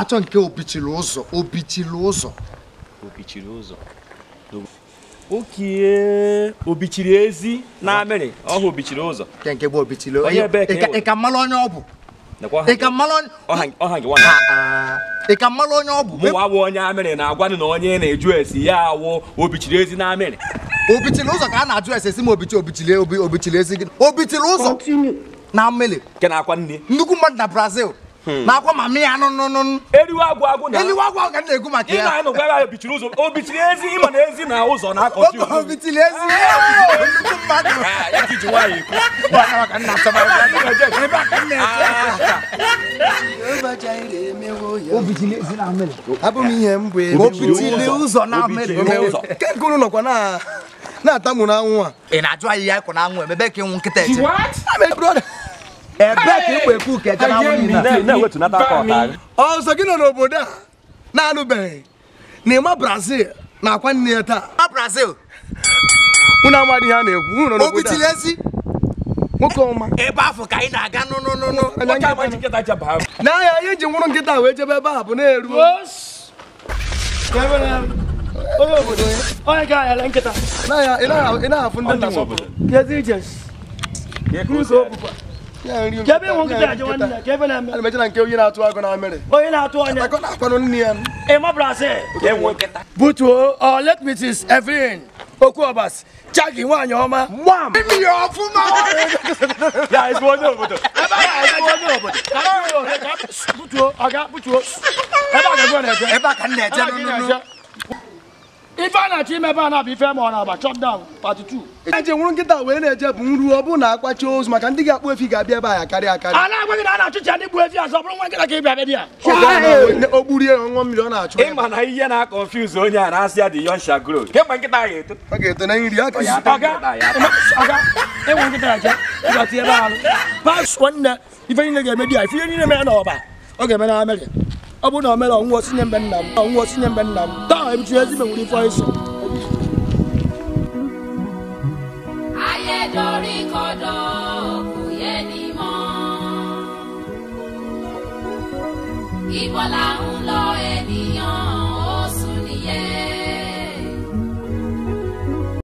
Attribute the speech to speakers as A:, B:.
A: na-achọ nke obichiri ụzọ obichiri ụzọ
B: obichiri ụzọ okie obichiri ezi na amịrị ọhụ obichiri ụzọ
A: nke nke bụ obichiri
B: Onye ebe ka
A: Ị ka-
B: e nwere?
A: ị ka mmalụ onye ọ bụ
B: nekwa ọha
A: ị ka mmalụ onye
B: ọha- ọha nke nwa na
A: Ah, ah. ị ka mmalụ onye ọ bụ
B: mụnwa awụ onye amịrị na-agwanụ na onye na-eju esi ya awụ obichiri ezi na amịrị
A: obichiri ụzọ ka a na-ajụ ese si m obichi obichiri obi obichiri ezi gị obichiri ụzọ na mmiri
B: nke na-akwa nne
A: nnukwu mmadụ na brazil na-akwa ma mmiri anụ nụnụ
B: eriwe agwụ agwụ na
A: eluigwe agwa ka m na-ekwu maka
B: ị
A: ya
B: na-anụ gwa ya obichiri ụzọ obichiri ezi ịma na ezi na ụzọ na-akọchi ụzọ
A: obichiri ezi nnukwu mmadụ
B: Ah, ya ka iji nwaanyị ekwu
A: Gbana ka nna achọ mara ya. Ebe a ka m na-eche.
C: abụ m ihe m bụ ebe
A: Obichiri ụzọ na mmiri
B: Obichiri ụzọ.
C: nke nkụrụ nọkwa na na-atamu n'anwụ a
A: ị na-ajụ anyị ya ịkwụ na anwụ ebe ka ịnwụ nkịta eche
C: Ame brother,
A: ebe ka ịkwa ekwu ka eche na anwụ niile
B: Na- na-ewetunata aka ọta agha.
C: ọzọ gị nọ n'obodo a na-anụbeghị na ịma brazil na-akwa nne ya taa
A: na brazil
C: unu amadị ihe a na-ekwu unu nọ n'obodo
A: obichiri
C: a
A: ezi
C: nwoke ọma
A: ebe afọ ka anyị na-aga nụnụnụnụ
B: Nwoke ama ji nkịta jaba ahụ.
C: n'ahịa ihe ji nwụrụ nkịta wee jebe ebe a bụ na-eru
D: onye obodo onye ga ayala nkịta
C: n'ahịa ị naghị- ị naghị afụ ndị
B: Ọ dị
C: nna
B: nwe obodo.
D: kezi ijes
B: Ka eko si adị.
C: ya nri
D: ka ebe ịnwụ nkịta aje nwanne ya ka ebe na-eme
C: ana m eche na nke onye na-atụ agụ na amịrị
D: onye na-atụ onye
C: akọ na-akwanụ nne ya
D: ịma brazil
B: Ka enwe nkịta.
D: butuo ọ let mrs evelyn okwuobas chagi nwaanyị ọma gbam
A: mmiri ọfụma
B: Ya ezigbo onye obodo.
D: butuo ọga butuo ebe a ga-egwe na-eje
A: ebe a ka m na-eche nụnụnụ
D: ife a na-achọ ime ebe a na-abụ ife ma ọ na-agba chop down part 2
C: eje nwụrụ nkịta wee na-eje bụ nru ọ bụrụ na akpachi ozu maka ndị ga-akpụ efi ga-abịa ebe a ya karịa akarị
D: a na-agwa gị na a na-achụcha ndị gbu efi azọ ọ bụrụ nwa nkịta ka ị bịa bịa di ya
C: Ọ ga-anọ o gburie ya ọṅụọ mmiri ọ na-achụ ya.
B: ịma na ihe na-akọnfuse onye a na-asị ya dị yonsha gro kemgbe nkịta ya eto
C: ọ ga-eto na nri aka
B: ya
C: zute
B: ata
D: ọga
B: nkịta ya ata.
D: ọga enwe nkịta ya je ịgati ebe ahụ pas nwanne ife niile ga-eme di ya ife ihe niile mere n'ọba ọ ga-eme na amerị ọ bụrụ na o mere ọnwụọ sinye mbe nna m ọnwụọ sinye mbe nna m taa ebichi ezigbo nwere ife isi
E: ayé dorí kodò kò yé ni mọ́. ibo là ń lọ